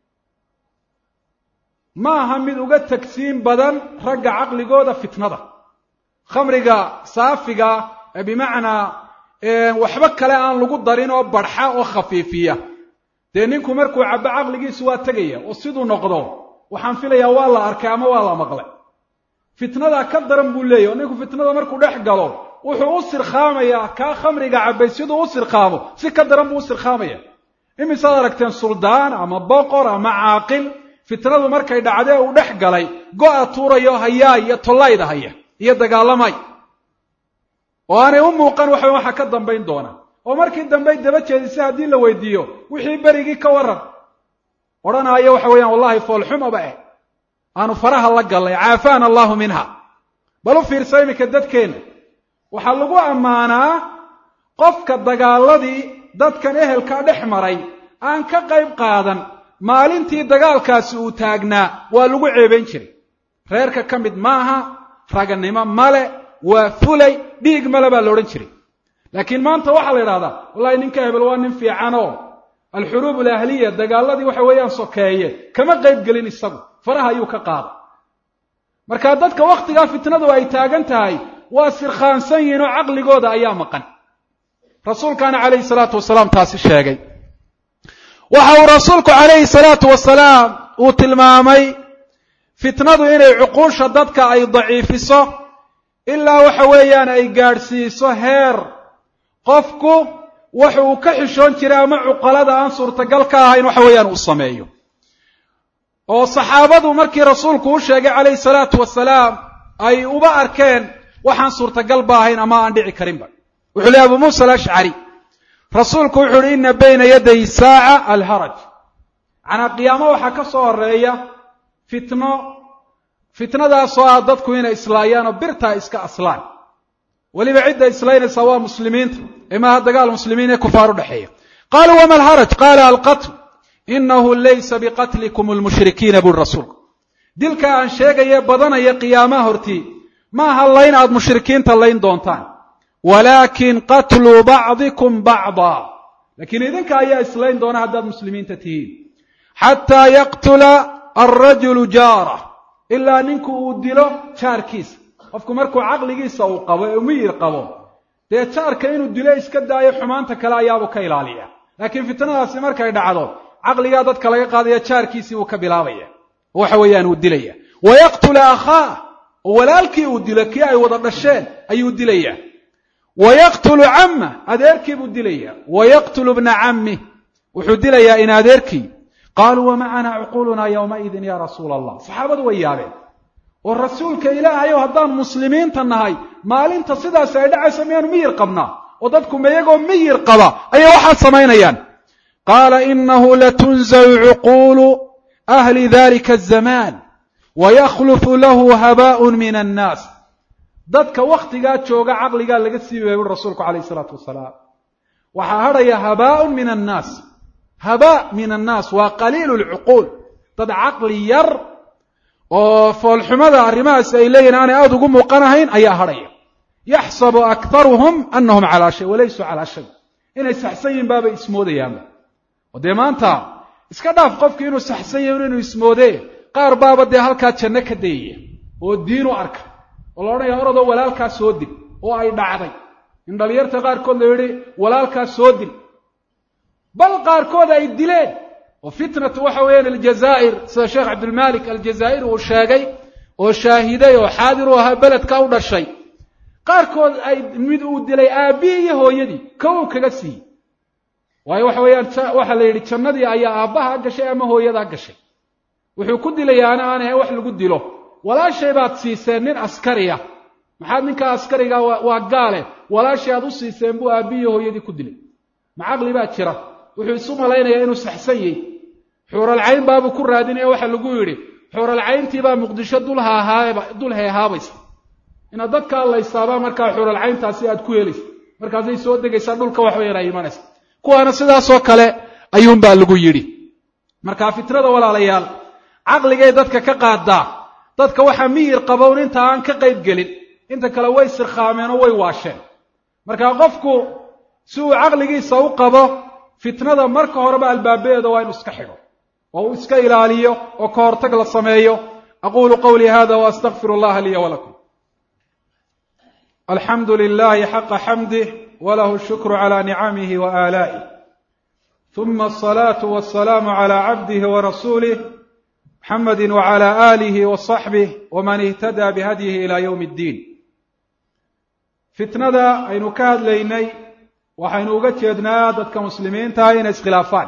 ma aha mid uga tagsiin badan ragga caqligooda fitnada khamriga saafiga ee bimacnaa waxba kale aan lagu darin oo badxa oo khafiifiya dee ninku markuu cabbo caqligiisu waa tegaya oo siduu noqdo waxaan filayaa waa la arkay ama waa la maqlay fitnadaa ka daran buu leeyahy oo ninku fitnada markuu dhex galo wuxuu u sirkhaamayaa kaa khamriga cabbay siduu u sirkhaamo si ka daran buu u sirkhaamaya imisaad aragteen suldaan ama boqor ama caaqil fitnadu markay dhacdee uu dhex galay go-a tuurayo hayaa iyo tollayda haya iyo dagaalamay oo aanay u muuqan waxa waxa ka dambayn doona oo markii dambe daba jeedisa haddii la weydiiyo wixii berigii ka waran odhanaayo waxa weeyaan wallahi foolxumaba eh aanu faraha la gallay caafaana allahu minha bal u fiirsa iminka dadkeenna waxaa lagu ammaanaa qofka dagaaladii dadkan ehelka dhex maray aan ka qayb qaadan maalintii dagaalkaasi uu taagnaa waa lagu ceebayn jiray reerka ka mid maaha raganimo male waa fulay dhiig male baa la odhan jiray laakiin maanta waxaa la yidhahdaa wallahi ninka hebel waa nin fiican oo alxuruub alahliya dagaaladii waxa weeyaan sokeeye kama qayb gelin isagu faraha ayuu ka qaaday marka dadka wakhtigaa fitnadu ay taagan tahay waa sirkhaansan yihiin oo caqligooda ayaa maqan rasuulkaana calayhi salaatu wasalaam taasi sheegay waxa uu rasuulku calayhi salaatu wasalaam uu tilmaamay fitnadu inay cuquusha dadka ay daciifiso ilaa waxa weeyaan ay gaadhsiiso heer qofku waxa uu ka xishoon jiray ama cuqalada aan suurtagal ka ahayn waxa weeyaan uu sameeyo oo saxaabadu markii rasuulku u sheegay calayhi salaatu wasalaam ay uba arkeen waxaan suurtagal ba ahayn ama aan dhici karinba wuxuu lehy abu muusa alashcari rasuulku wuxu uhi ina bayna yaday saaca alharaj macnaa qiyaamo waxaa ka soo horeeya fitno fitnadaasoo ah dadku inay islaayaan oo birtaa iska aslaan weliba cidda islaynaysaa waa muslimiinta ee maaha dagaal muslimiin ee kufaar u dhexeeya qaaluu wama alharaj qaala alqatl inahu laysa biqatlikum lmushrikiina buri rasuulku dilka aan sheegaye badanaya qiyaamaha hortii ma aha layn aad mushrikiinta layn doontaan walaakin qatluu bacdikum bacdaa laakiin idinka ayaa islayn doona haddaad muslimiinta tihiin xataa yaqtula alrajulu jaarah ilaa ninku uu dilo jaarkiisa qofku markuu caqligiisa uu qabo ee miyir qabo dee jaarka inuu dilo iska daayo xumaanta kale ayaabuu ka ilaaliya laakiin fitnadaasi markay dhacdo caqligaa dadka laga qaadaya jaarkiisii buu ka bilaabaya waxa weeyaan uu dilaya wayaqtula akhaah oo walaalkii uu dilo kii ay wada dhasheen ayuu dilaya wayaqtulu camma adeerkii buu dilaya wayaqtulu bna cammi wuxuu dilayaa in adeerkii qaaluu wamacana cuquulunaa yowmaidin ya rasuula allah saxaabadu way yaabeen oo rasuulka ilaahayow haddaan muslimiinta nahay maalinta sidaas ay dhacayso miyaanu miyir qabnaa oo dadku mayagoo miyir qaba ayay waxaad samaynayaan qaala inahu latunzacu cuquulu ahli dalika azamaan wayakhlufu lahu habaaun min annaas dadka wakhtigaa jooga caqligaa laga siibaya buri rasuulku calayh isalaatu wasalaam waxaa hadhaya habaaun min annaas habaa min annaas waa qaliilu lcuquul dad caqli yar oo foolxumada arrimahaasi ay leeyihin aanay aada ugu muuqanahayn ayaa hadhaya yaxsabu aktaruhum anahum calaa shay walaysuu calaa shay inay saxsan yihin baabay ismoodayaanba oo dee maanta iska dhaaf qofki inuu saxsan yahin inuu ismoodee qaar baaba dee halkaa janno ka dayaya oo diin u arka oo la odhanaya oradoo walaalkaa soo dil oo ay dhacday in dhalinyarta qaarkood la yidhi walaalkaa soo dil bal qaarkood ay dileen oo fitnatu waxa weeyaan aljazaa'ir sida sheekh cabdilmalik aljazaa'iri uu sheegay oo shaahiday oo xaadir u ahaa beledka u dhashay qaarkood ay mid uu dilay aabbihii iyo hooyadii kow kaga siiyey waayo waxa weeyaan waxaa la yidhi jannadii ayaa aabbaha gashay ama hooyadaa gashay wuxuu ku dilayaana aan ahayn wax lagu dilo walaashay baad siiseen nin askariya maxaad ninkaa askariga waa gaale walaashay aad u siiseen buu aabbihii iyo hooyadii ku dilay ma caqli baa jira wuxuu isu malaynayaa inuu saxsan yahy xuuralcayn baabuu ku raadinaya waxa lagu yidhi xuuralcayntiibaa muqdisho dul heehaabaysa inaad dadka allaysaabaa markaa xuuralcayntaasi aad ku helaysa markaasay soo degaysaa dhulka wax weyan ay imanaysa kuwaana sidaasoo kale ayuunbaa lagu yidhi markaa fitnada walaalayaal caqligay dadka ka qaadaa dadka waxaa miyir qabown inta aan ka qayb gelin inta kale way sirkhaameen oo way waasheen markaa qofku si uu caqligiisa u qabo fitnada marka horeba albaabadeeda waa inu iska xidho oo uu iska ilaaliyo oo ka hortag la sameeyo aqulu qawlii hada waastaqfir allaha liya walakum alxamdu lilahi xaqa xamdih walahu shukru cala nicamihi wa aalaa'ih ثuma الصلاaة والسلام عlى عبده ورسuله محمد وعlى آله وصaحبه وmن اهتدى بhdيه إلى yوم الدين fitnada aynu ka hadlaynay waxaynu uga jeednaa dadka muslimiintaha inay iskhilaafaan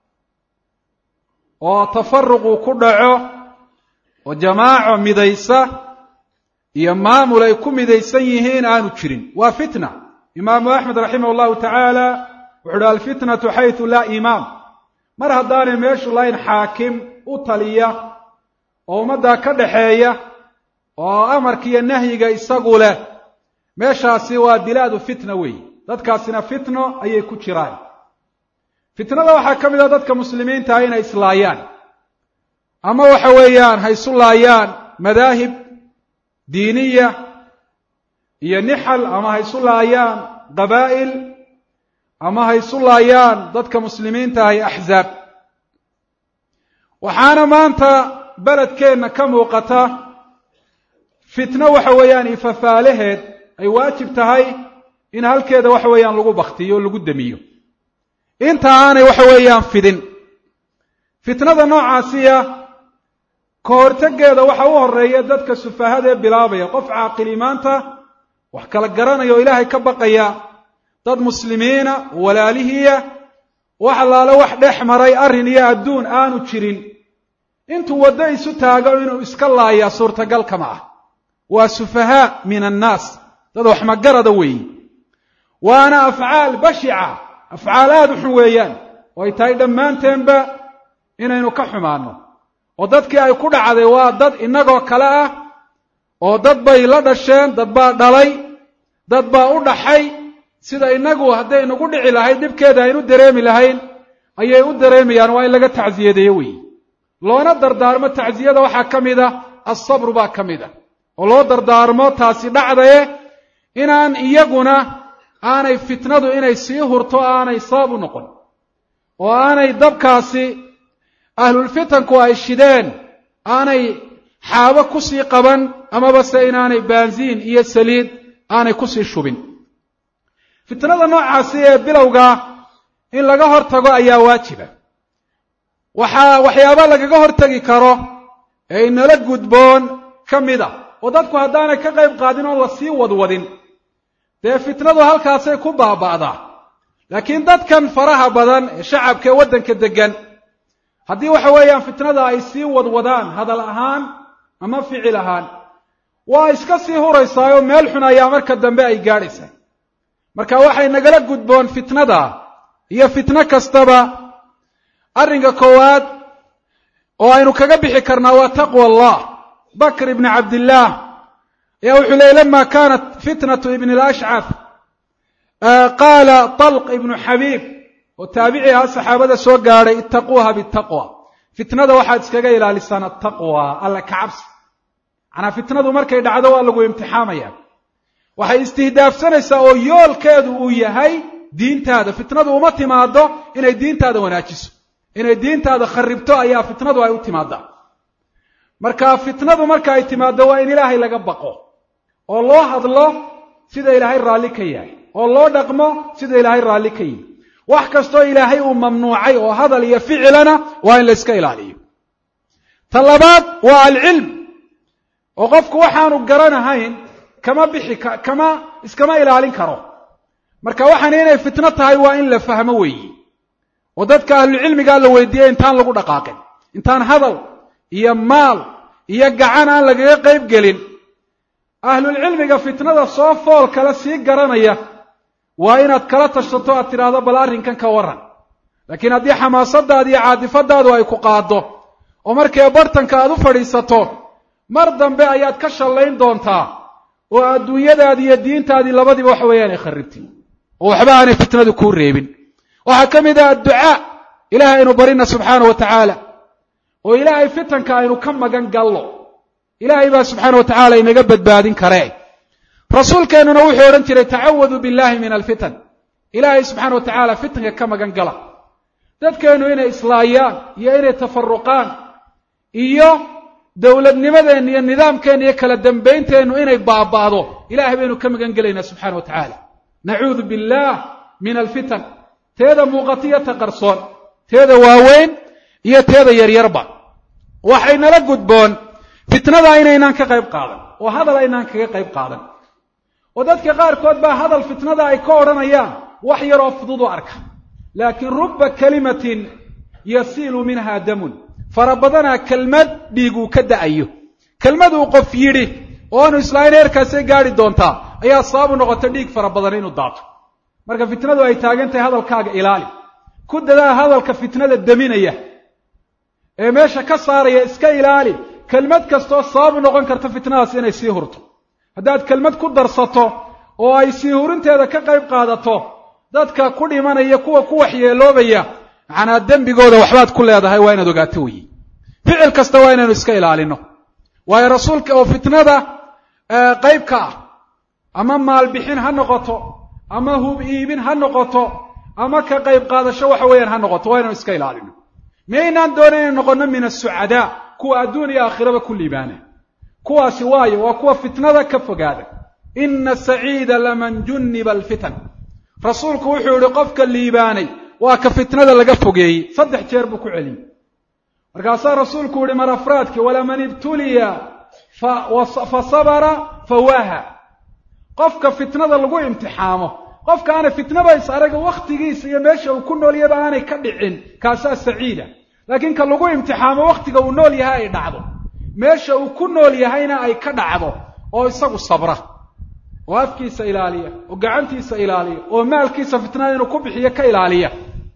oo tafaruqu ku dhaco oo jamaaco midaysa iyo maamul ay ku midaysan yihiin aanu jirin waa fitna imaamu axmed raximah اllahu taعaalى wuxu uhi alfitnatu xayثu laa imaam mar haddaanay meeshu layn xaakim u taliya oo ummaddaa ka dhaxeeya oo amarka iyo nahyiga isagu leh meeshaasi waa bilaadu fitna weeye dadkaasina fitno ayay ku jiraan fitnada waxaa ka mid ah dadka muslimiintaha inay islaayaan ama waxa weeyaan ha isu laayaan madaahib diiniya iyo nixal ama ha isu laayaan qabaa'il ama ha isu laayaan dadka muslimiintaha iyo axzaab waxaana maanta beledkeenna ka muuqata fitno waxa weeyaan ifafaalaheed ay waajib tahay in halkeeda waxa weeyaan lagu baktiyo o lagu demiyo inta aanay waxa weeyaan fidin fitnada noocaasiya ka hortegeeda waxa u horeeya dadka sufahada ee bilaabaya qof caaqili maanta wax kala garanaya oo ilaahay ka baqaya dad muslimiina walaalihiya wax allaale wax dhex maray arrin iyo adduun aanu jirin intuu waddo isu taago inuu iska laaya suurtagal kama ah waa sufahaa min annaas dad wax magarada weeyi waana afcaal bashica afcaal aada u xun weeyaan oo ay tahay dhammaanteenba inaynu ka xumaano oo dadkii ay ku dhacday waa dad innagoo kale ah oo dad bay la dhasheen dad baa dhalay dad baa u dhaxay sida innagu hadday nagu dhici lahayd dhibkeeda aynu dareemi lahayn ayay u dareemayaan waa in laga tacsiyadeeyo weeye loona dardaarmo tacsiyada waxaa ka mid a assabru baa ka mid a oo loo dardaarmo taasi dhacdaye inaan iyaguna aanay fitnadu inay sii hurto aanay sabab u noqon oo aanay dabkaasi ahlulfitanku ay shideen aanay xaabo kusii qaban amaba se inaanay baansiin iyo saliid aanay kusii shubin fitnada noocaasi ee bilowgaa in laga hor tago ayaa waajiba waxaa waxyaaba lagaga hortegi karo ee inala gudboon ka mid a oo dadku haddaanay ka qayb qaadin oon la sii wadwadin dee fitnadu halkaasay ku baaba'daa laakiin dadkan faraha badan ee shacabka ee waddanka deggan haddii waxa weeyaan fitnada ay sii wadwadaan hadal ahaan ama ficil ahaan waa iska sii huraysaayoo meel xun ayaa marka dambe ay gaadhaysaa marka waxay nagala gudboon fitnada iyo fitno kastaba arrinka koowaad oo aynu kaga bixi karnaa waa taqwa allah bakr ibni cabdillaah ayaa wuxuu leeyay lama kaanat fitnatu ibn alashcaf qaala talq ibnu xabiib oo taabici ahaa saxaabada soo gaadhay ittaquuha bitaqwa fitnada waxaad iskaga ilaalisaan attaqwa alla kacabsi manaa fitnadu markay dhacdo waa lagu imtixaamaya waxay istihdaafsanaysaa oo yoolkeedu uu yahay diintaada fitnadu uma timaado inay diintaada wanaajiso inay diintaada kharibto ayaa fitnadu ay u timaadaa marka fitnadu marka ay timaado waa in ilaahay laga baqo oo loo hadlo sida ilaahay raalli ka yahay oo loo dhaqmo sida ilaahay raalli ka yihi wax kastoo ilaahay uu mamnuucay oo hadal iyo ficilana waa in la iska ilaaliyo ta labaad waa alcilm oo qofku waxaanu garanahayn kama bixi kama iskama ilaalin karo marka waxaana inay fitno tahay waa in la fahmo weeyi oo dadka ahlucilmigaa la weydiiyey intaan lagu dhaqaaqin intaan hadal iyo maal iyo gacan aan lagaga qayb gelin ahlulcilmiga fitnada soo fool kale sii garanaya waa inaad kala tashato aad tidhaahdo bal arrinkan ka warran laakiin haddii xamaasadaadi iyo caadifadaadu ay ku qaaddo oo markee bartanka aad u fadhiisato mar dambe ayaad ka shallayn doontaa oo adduunyadaadii iyo diintaadii labadiba waxa weeyaan ay kharribtay oo waxba aanay fitnadu kuu reebin waxaa ka mid ah adducaa ilahay aynu barina subxaana wa tacaala oo ilaahay fitanka aynu ka magan gallo ilaahay baa subxaana wa tacaala inaga badbaadin karee rasuulkeennuna wuxuu odhan jiray tacawaduu billahi min alfitan ilaahay subxaana wa tacaala fitanka ka magan gala dadkeennu inay islaayaan iyo inay tafaruqaan iyo dowladnimadeenna iyo nidaamkeenna iyo kala dambaynteennu inay baaba'do ilahay baynu ka magan gelaynaa subxana wa tacaala nacuudu billah min alfitan teeda muuqatiyo ta qarsoon teeda waaweyn iyo teeda yaryarba waxaynala gudboon fitnada inaynaan ka qayb qaadan oo hadal aynaan kaga qayb qaadan oo dadka qaarkood baa hadal fitnada ay ka odhanayaan wax yaroo fudud u arka laakiin rubba kalimatin yasiilu minha damun fara badanaa kelmad dhiig uu ka da'ayo kelmad uu qof yidhi oo aanu islaahin heerkaasay gaadhi doontaa ayaa sababu noqota dhiig fara badan inuu daato marka fitnadu ay taagan tahay hadalkaaga ilaali ku dadaa hadalka fitnada deminaya ee meesha ka saaraya iska ilaali kelmad kastoo sababu noqon karta fitnadaas inay sii hurto haddaad kelmad ku darsato oo ay sii hurinteeda ka qayb qaadato dadka ku dhimanaya kuwa ku waxyeeloobaya macnaa dembigooda waxbaad ku leedahay waa inaad ogaato weyi ficil kasta waa inaynu iska ilaalino waayo rasuulka oo fitnada qayb ka ah ama maalbixin ha noqoto ama hub iibin ha noqoto ama ka qayb qaadasho waxa weeyaan ha noqoto waa inaynu iska ilaalino miyaynaan doonan inaynu noqono min asucadaa kuwa adduun iyo aakhiraba ku liibaana kuwaasi waayo waa kuwa fitnada ka fogaada ina saciida laman junniba alfitan rasuulku wuxuu yihi qofka liibaanay waa ka fitnada laga fogeeyey saddex jeer buu ku celiyey markaasaa rasuulku yihi mar afraadkii walaman ibtuliya fa sabara fawaaha qofka fitnada lagu imtixaamo qofka aanay fitnaba is araga wakhtigiisa iyo meesha uu ku noolyaba aanay ka dhicin kaasaa saciida laakiin ka lagu imtixaamo wakhtiga uu nool yahay ay dhacdo meesha uu ku nool yahayna ay ka dhacdo oo isagu sabra oo afkiisa ilaaliya oo gacantiisa ilaaliya oo maalkiisa fitnada inuu ku bixiyo ka ilaaliya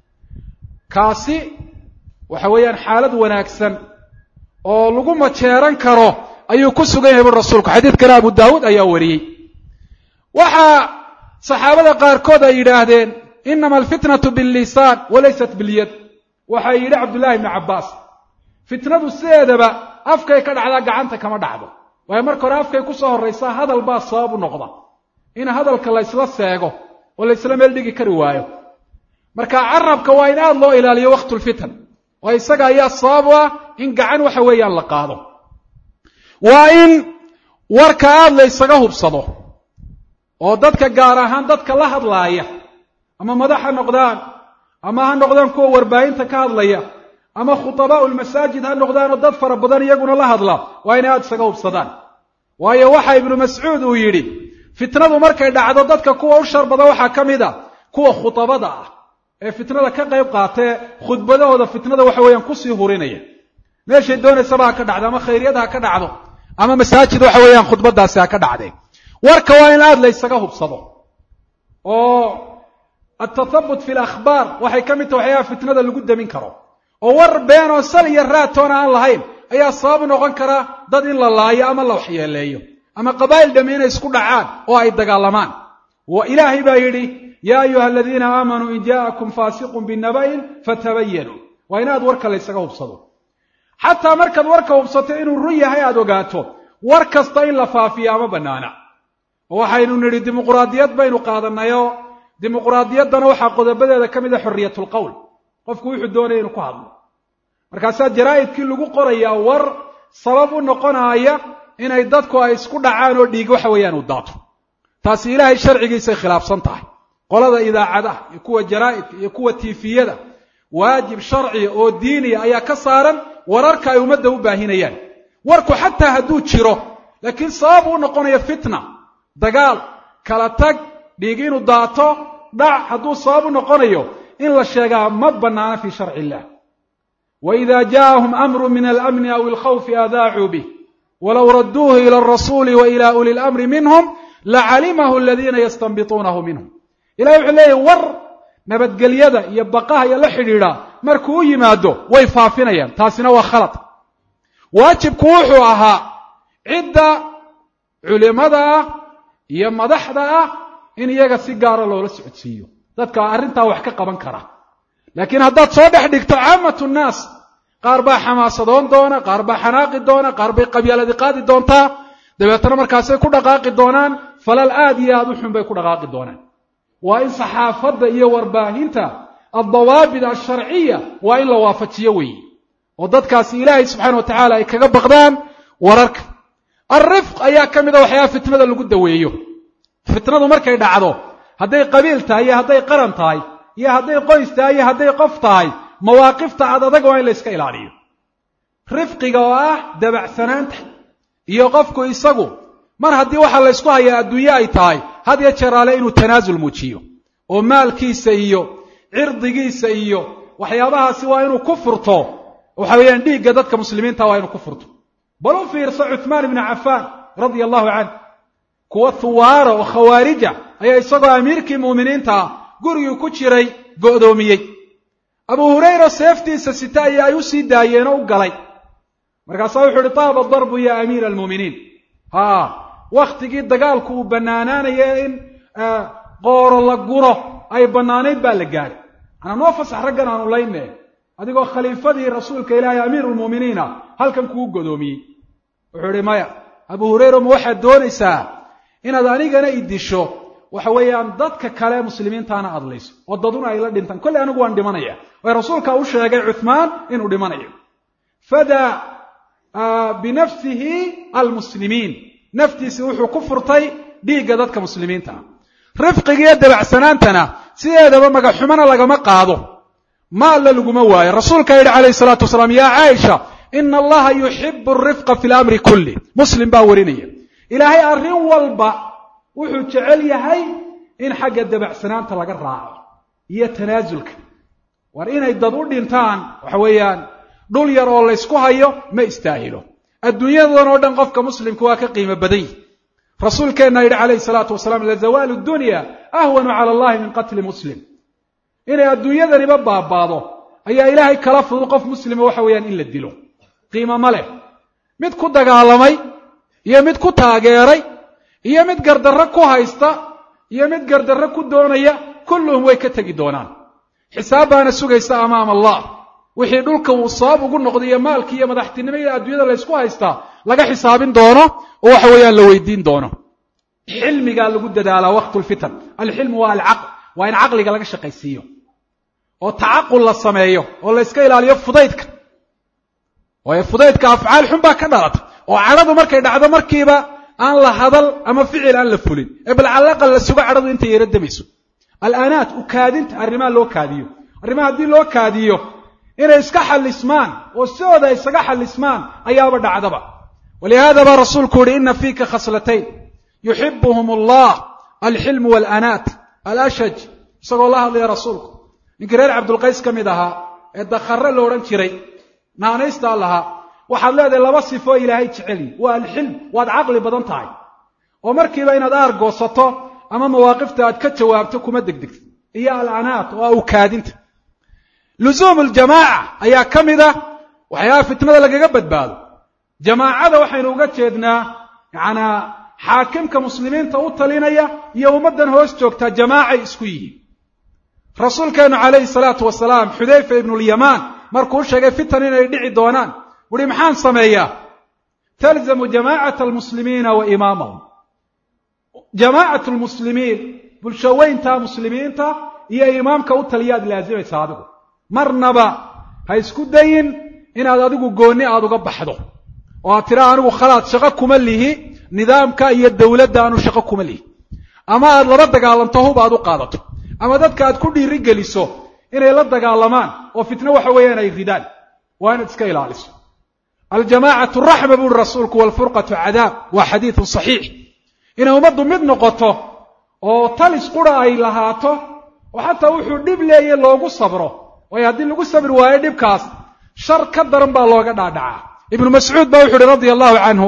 kaasi waxa weeyaan xaalad wanaagsan oo lagu majeeran karo ayuu ku sugan yahay bu rasuulku xadiidkana abu daawuud ayaa wariyey waxaa saxaabada qaarkood ay yidhaahdeen inama alfitnatu billisaan walaysat bilyad waxaa yidhi cabdullaahi ibnu cabbaas fitnadu sideedaba afkay ka dhacdaa gacanta kama dhacdo waayo marka hore afkay ku soo horraysaa hadal baa sabab u noqda in hadalka laysla seego oo laysla meel dhigi kari waayo marka carabka waa in aada loo ilaaliyo waqtulfitan oo isaga ayaa sabab u ah in gacan waxa weeyaan la qaado waa in warka aada la ysaga hubsado oo dadka gaar ahaan dadka la hadlaaya ama madax ha noqdaan ama ha noqdaan kuwa warbaahinta ka hadlaya ama khutabaau lmasaajid ha noqdaanoo dad fara badan iyaguna la hadla waa inay aada isaga hubsadaan waayo waxa ibnu mascuud uu yidhi fitnadu markay dhacdo dadka kuwa u shar badan waxaa ka mid a kuwa khutabada ah ee fitnada ka qayb qaatee khudbadahooda fitnada waxa weeyaan kusii hurinaya meeshay doonaysaba ha ka dhacdo ama khayryada ha ka dhacdo ama masaajid waxa weeyaan khudbadaasi ha ka dhacdee warka waa in aada la ysaga hubsado oo altathabut fi lakhbaar waxay ka mid tahay waxyaaba fitnada lagu demin karo oo war been oo sal iyo raatoona aan lahayn ayaa sabab noqon kara dad in la laayo ama la waxyeeleeyo ama qabaa'il dhami inay isku dhacaan oo ay dagaalamaan wa ilaahay baa yidhi yaa ayuha aladiina aamanuu in jaa'akum faasiqun binaba'in fatabayanuu waa in aad warka la ysaga hubsado xataa markaad warka hubsato inuu run yahay aada ogaato war kasta in la faafiya ama bannaana oo waxaynu nidhi dimuquraadiyad baynu qaadanayoo dimuquraadiyaddana waxaa qodobadeeda ka mid a xorriyatulqowl qofku wuxuu doonaya inuu ku hadlo markaasaa jaraa'idkii lagu qorayaa war sabab u noqonaaya inay dadku ay isku dhacaan oo dhiig waxa weeyaan uu daato taasi ilaahay sharcigiisay khilaafsan tahay qolada idaacadaha iyo kuwa jaraa'idka iyo kuwa tiifiyada waajib sharciya oo diiniya ayaa ka saaran wararka ay ummadda u baahinayaan warku xataa hadduu jiro laakiin sabab uu noqonayo fitna dagaal kala tag dhiig inuu daato dhac hadduu sabab u noqonayo in la sheegaa ma bannaana fii sharci illah waida jaءahum amru min alamni aw alkhawfi adaacuu bih walow radduuhu ila alrasuuli wa ila uli lamri minhum lacalimahu aladiina yastanbituunahu minhum ilahi wuxuu leeyahy war nabadgelyada iyo baqaha iyo la xidhiidha markuu u yimaado way faafinayaan taasina waa khalad waajibku wuxuu ahaa cidda culimada ah iyo madaxda ah in iyaga si gaara loola socodsiiyo dadka arrintaa wax ka qaban kara laakiin haddaad soo dhex dhigto caamatu nnaas qaar baa xamaasadoon doona qaar baa xanaaqi doona qaar bay qabyaaladi qaadi doontaa dabeetana markaasay ku dhaqaaqi doonaan falal aad iyo aada u xun bay ku dhaqaaqi doonaan waa in saxaafadda iyo warbaahinta addawaabit alsharciya waa in la waafajiyo weeye oo dadkaasi ilaahay subxaana wa tacaala ay kaga baqdaan wararka alrifq ayaa ka mid a waxyaaba fitnada lagu daweeyo fitnadu markay dhacdo hadday qabiil tahay iyo hadday qaran tahay iyo hadday qoys tahay iyo hadday qof tahay mawaaqifta ad adag waa in la yska ilaaliyo rifqiga oo ah dabacsanaanta iyo qofku isagu mar haddii waxa la ysku hayaa adduunye ay tahay had iyo jeeraale inuu tanaasul muujiyo oo maalkiisa iyo cirdigiisa iyo waxyaabahaasi waa inuu ku furto waxa weeyaan dhiigga dadka muslimiinta waa inuu ku furto bal u fiirso cuthmaan ibnu cafaan radia allahu canh kuwa huwaara oo khawaarija ayaa isagoo amiirkii mu'miniinta ah gurigii ku jiray go'doomiyey abu hurayra seeftiisa sita ayaa ay u sii daayeen oo u galay markaasaa wuxuu uhi taaba darbu ya amiira almu'miniin ha wakhtigii dagaalku uu bannaanaanaya in qooro la guro ay bannaanayd baa la gaadhay manaa noo fasax raggan aanu layne adigoo khaliifadii rasuulka ilaahay amiiru lmu'miniina halkan kugu godoomiyey wuxuu ihi maya abu hurayra ma waxaad doonaysaa inaad anigana i disho waxa weeyaan dadka kale muslimiintaana adlayso oo daduna ay la dhintaan kolley anigu waan dhimanaya way rasuulka u sheegay cuthmaan inuu dhimanayo fadaa binafsihi almuslimiin naftiisi wuxuu ku furtay dhiigga dadka muslimiinta ah rifqigiiyo dabacsanaantana sideedaba magaxumana lagama qaado maalla laguma waayo rasuulkaa yidhi calayhi salaatu wasalaam yaa caaisha ina allaha yuxibu arifqa fi lamri kulli muslim baa warinaya ilaahay arrin walba wuxuu jecel yahay in xagga dabacsanaanta laga raaco iyo tanaasulka war inay dad u dhintaan waxa weeyaan dhul yar oo laysku hayo ma istaahilo adduunyadan oo dhan qofka muslimka waa ka qiimo badan yihi rasuulkeenna yidhi calayhi salaatu wasalaam lazawaalu dunya ahwanu cala allahi min qatli muslim inay adduunyadaniba baabaado ayaa ilaahay kala fudud qof muslima waxa weeyaan in la dilo qiimo ma leh mid ku dagaalamay iyo mid ku taageeray iyo mid gardarro ku haysta iyo mid gardarro ku doonaya kulluhum way ka tegi doonaan xisaab baana sugaysa amaama allah wixii dhulka uu sabab ugu noqday iyo maalkii iyo madaxtinimo iyo adduunyada laysku haystaa laga xisaabin doono oo waxa weeyaan la weydiin doono xilmigaa lagu dadaalaa waqtu lfitan alxilmu waa alcaql waa in caqliga laga shaqaysiiyo oo tacaqul la sameeyo oo la yska ilaaliyo fudaydka waayo fudaydka afcaal xun baa ka dhalata oo cadhadu markay dhacdo markiiba aan la hadal ama ficil aan la fulin ee bal calaqal la sugo cadhadu intay yaro damayso alaanaat u kaadinta arrimaha loo kaadiyo arrimaha haddii loo kaadiyo inay iska xallismaan oo sidooda isaga xallismaan ayaaba dhacdaba walihaada baa rasuulku uhi ina fiika khaslatayn yuxibuhum allah alxilmu waalanaat alashaj isagoo la hadlaya rasuulku ninkii reer cabdulqays ka mid ahaa ee dakhare lo odhan jiray naanaystaa lahaa waxaad leedahay laba sifoo ilaahay jecelyi waa alxilm waad caqli badan tahay oo markiiba inaad aar goosato ama mawaaqifta aad ka jawaabto kuma degdegto iyo alanaat oo ah ukaadinta lusuum ljamaaca ayaa ka mid ah waxyaabaha fitnada lagaga badbaado jamaacada waxaynu uga jeednaa yacanaa xaakimka muslimiinta u talinaya iyo ummaddan hoos joogtaa jamaacay isku yihiin rasuulkeenu calayhi salaatu wasalaam xudayfa ibnulyamaan markuu u sheegay fitan inay dhici doonaan wuhi maxaan sameeyaa talzamu jamaacata almuslimiina wa imaamahum jamaacatu lmuslimiin bulshaweynta muslimiinta iyo imaamka u taliyaad laazimaysa adigu marnaba ha isku dayin inaad adigu goonni aada uga baxdo oo aad tiraa anigu khalaad shaqo kuma lihi nidaamka iyo dowladda aanu shaqo kuma lihi ama aad laba dagaalanto hub aad u qaadato ama dadka aad ku dhiiri geliso inay la dagaalamaan oo fitno waxa weeyaan ay ridaan waa inaad iska ilaaliso aljamaacatu raxma buuri rasuulku waalfurqatu cadaab waa xadiidun saxiix inay ummaddu mid noqoto oo talis qura ay lahaato oo xataa wuxuu dhib leeya loogu sabro waayo haddii lagu sabri waayo dhibkaas shar ka daran baa looga dhaadhacaa ibnu mascuud baa wuxu uhi radia allahu canhu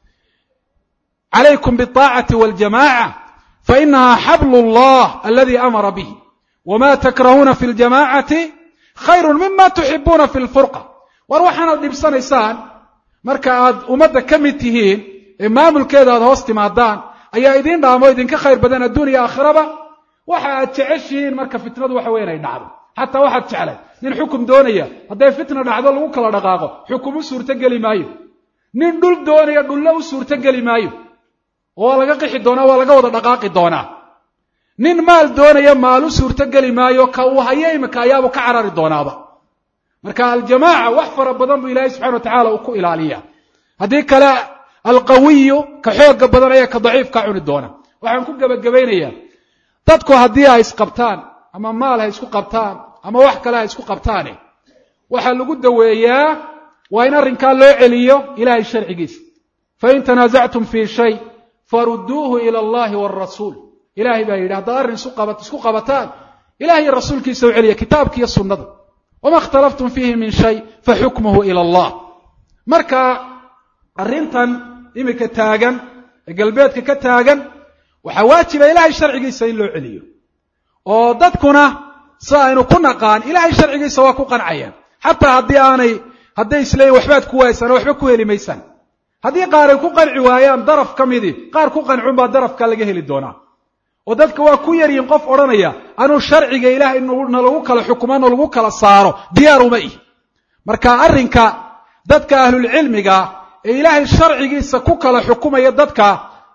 calaykum biaacati waljamaca fainaha xablu llah aladi amara bih wma takrahuuna fi ljamacati khayru mima tuxibuuna fi lfurqa war waxaanaad dhibsanaysaan marka aad ummadda ka mid tihiin ee maamulkeeda aad hoos timaadaan ayaa idiin dhaamo idinka khayr badan adduun iyo aakhiraba waxa aad jeceshihiin marka fitnadu waxa weya inay dhacdo xataa waxaad jeclay nin xukum doonaya hadday fitna dhacdo lagu kala dhaqaaqo xukum u suurtogeli maayo nin dhul doonaya dhulle u suurtogeli maayo oo waa laga qixi doonaa waa laga wada dhaqaaqi doonaa nin maal doonaya maal u suurtogeli maayo ka uu hayo imika ayaabuu ka carari doonaaba marka aljamaaca wax fara badan buu ilaahay subxana wa tacala uu ku ilaaliya haddii kale alqawiyu ka xooga badan ayaa ka daciifka cuni doona waxaan ku gebagabaynayaa dadku haddii ay isqabtaan ama maal ha isku qabtaan ama wax kale ha isku qabtaane waxaa lagu daweeyaa waa in arrinkaa loo celiyo ilahay sharcigiisa fain tanaasactum fii shay farudduuhu ila allahi waalrasuul ilahay baa yidhi haddaad arrin isku qabataan ilahay iyo rasuulkiisa u celiya kitaabka iyo sunnada wama ikhtalaftum fiihi min shay faxukmuhu ila allah marka arrintan imika taagan ee galbeedka ka taagan waxaa waajiba ilahay sharcigiisa in loo celiyo oo dadkuna sida aynu ku naqaan ilahay sharcigiisa waa ku qancayaan xataa haddii aanay hadday isleeyiin waxbaad ku waaysaan oo waxba ku heli maysaan haddii qaar ay ku qanci waayaan daraf ka midii qaar ku qancun baa darafka laga heli doonaa oo dadka waa ku yaryihin qof odhanaya anuu sharciga ilaahay na lagu kala xukumo na lagu kala saaro diyaar uma ihi marka arrinka dadka ahlulcilmiga ee ilaahay sharcigiisa ku kala xukumaya dadka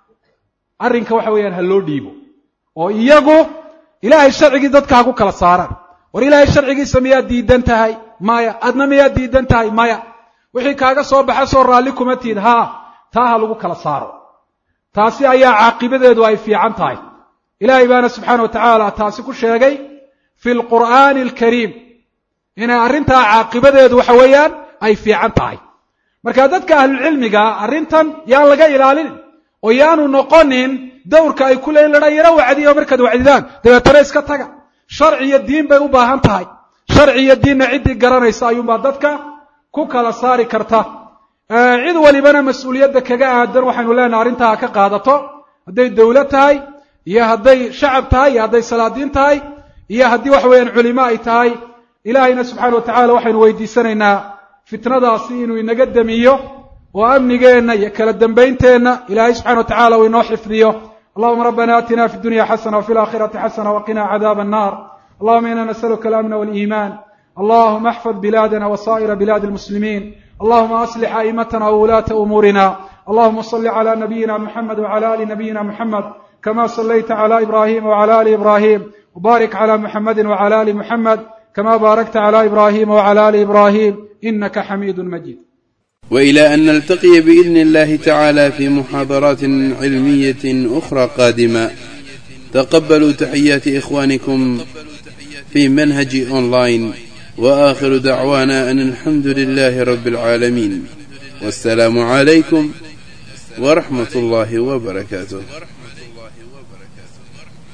arrinka waxa weeyaan ha loo dhiibo oo iyagu ilaahay sharcigii dadka ha ku kala saaraan war ilaahay sharcigiisa miyaad diidan tahay maya adna miyaad diidan tahay maya wixii kaaga soo baxa soo raalli kuma tiid haa taa ha lagu kala saaro taasi ayaa caaqibadeedu ay fiican tahay ilaahay baana subxaana wa tacaala taasi ku sheegay fi lqur'aani alkariim inay arrintaa caaqibadeedu waxa weeyaan ay fiican tahay marka dadka ahlulcilmiga arrintan yaan laga ilaalinin oo yaanu noqonin dowrka ay ku leeyiin ladhaa yaro wacdiyo markaad wacdidaan dabeetana iska taga sharci iyo diin bay u baahan tahay sharci iyo diinna ciddii garanaysa ayuunbaa dadka ku kala saari karta cid walibana mas-uuliyadda kaga aadan waxaynu leenahay arrintaa ha ka qaadato hadday dowlad tahay iyo hadday shacab tahay iyo hadday salaadiin tahay iyo haddii waxa weeyaan culimo ay tahay ilaahayna subxaana wa tacala waxaynu weydiisanaynaa fitnadaasi inuu inaga demiyo oo amnigeenna iyo kala dambaynteenna ilaahay subxana wa tacala uu inoo xifdiyo allahuma rabbana aatina fi dunya xasana wafi alakhirati xasana waqina cadaaba annar allahuma ina nasaluka alamna waliiman allahuma axfad bilaadana wasaa'ira bilaadi almuslimin allahuma aslix a'imatana wulaata umuurina allahuma salli cala nabiyina muxamed wcala ali nabiyina muxamed kama صليت على إبراهيم وعلى آل إبراهيم وبارك على محمد وعلى آل محمد كما باركت على إبراهيم وعلى آل إبراهيم إنك حميد مجيد وإلى أن نلتقي بإذن الله تعالى في محاضرات علمية أخرى قادمة تقبلوا تحيات إخوانكم في منهج أونلاين وآخر دعوانا أن الحمد لله رب العالمين والسلام عليكم ورحمة الله وبركاته